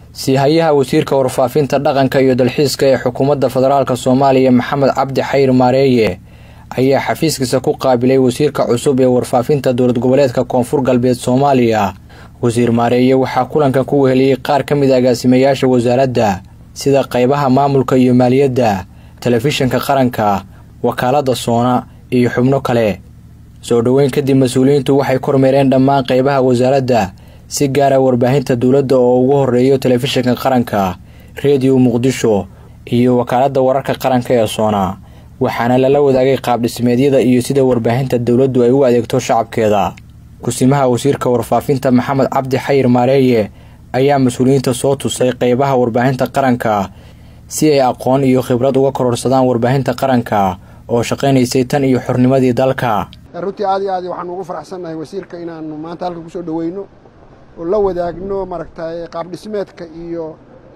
siihayaha wasiirka warfaafinta dhaqanka iyo dalxiiska ee xukuumadda federaalk soomaaliya maxamed cabdi xayr maareeye ayaa xafiiskiisa ku qaabilay wasiirka cusub ee warfaafinta dowlad goboleedka koonfur galbeed soomaaliya wasiir maareeye waxaa kulankan ku weheliyey qaar ka mid a agaasimayaasha wasaaradda sida qaybaha maamulka iyo maaliyadda telefishinka qaranka wakaaladda soona iyo xubno kale soo dhoweyn kadib mas-uuliyiintu waxay kormeereen dhammaan qaybaha wasaaradda si gaara warbaahinta dowladda oo ugu horeeyo telefishinka qaranka rediyo muqdisho iyo wakaaladda wararka qaranka ee soona waxaana lala wadaagay qaabdhismeedyada iyo sida warbaahinta dowladdu ay u adeegto shacabkeeda kusimaha wasiirka warfaafinta maxamed cabdi xayir maareeye ayaa mas-uuliyiinta soo tusay qaybaha warbaahinta qaranka si ay aqoon iyo khibrad uga kororsadaan warbaahinta qaranka oo shaqaynaysay tan iyo xornimadii dalka runtii aad iyo aad waxaanu ugu faraxsannahay wasiirka inaanu maanta halkan kusoo dhoweyno oo la wadaagno maaragtay qaab dhismeedka iyo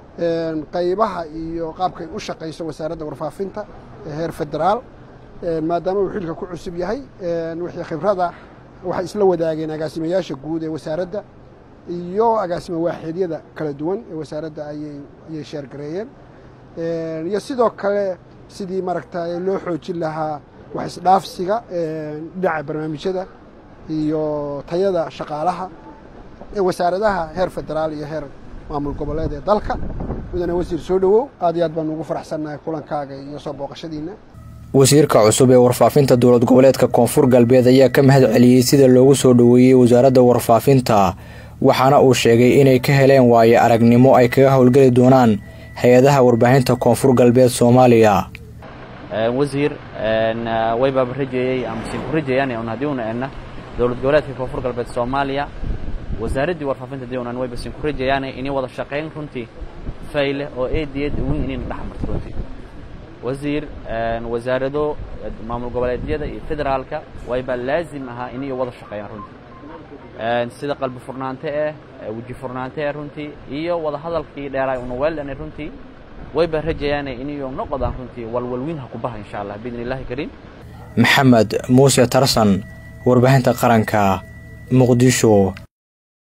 qaybaha iyo qaabkay u shaqayso wasaaradda warfaafinta ee heer federaal maadaama uu xilka ku cusub yahay wixii khibrada waxay isla wadaageen agaasimayaasha guud ee wasaaradda iyo agaasima waaxiidyada kala duwan ee wasaaradda ayay sheergareeyeen iyo sidoo kale sidii maaragtay loo xoojin lahaa wax isdhaafsiga dhinaca barnaamijyada iyo tayada shaqaalaha ee wasaaradaha heer federaal iyo heer maamul goboleed ee dalka mudane wasiir soo dhowow aad iyo aad baanu ugu faraxsannahay kulankaaga iyo soo booqashadiina wasiirka cusub ee warfaafinta dowlad goboleedka koonfur galbeed ayaa ka mahad celiyey sida loogu soo dhoweeyey wasaaradda warfaafinta waxaana uu sheegay inay ka heleen waayo aragnimo ay kaga howlgeli doonaan hay-adaha warbaahinta koonfur galbeed soomaaliya wasiir waybaaba rajeeyey amasiin ku rajayaan un haddii una enna dowlad goboleedka koonfur galbeed soomaaliya wasaaraddii warfaafinta haddii unan wayba siin ku rajayaan inay wada shaqayn runtii fayle oo eediyad weyn inayna dhex marto runtii wasiir wasaarado maamul goboleedyada iyo federaalka wayba laazim ahaa inay wada shaqeeyaan runtii sida qalbi furnaante eh weji furnaante eh runtii iyo wada hadalkii dheeraay una weeldhanay runtii wayba rajayaan inay noqodaan runtii walwalwiin ha ku baha insha allah biidn illaahi kariim maxamed muuse tarsan warbaahinta qaranka muqdisho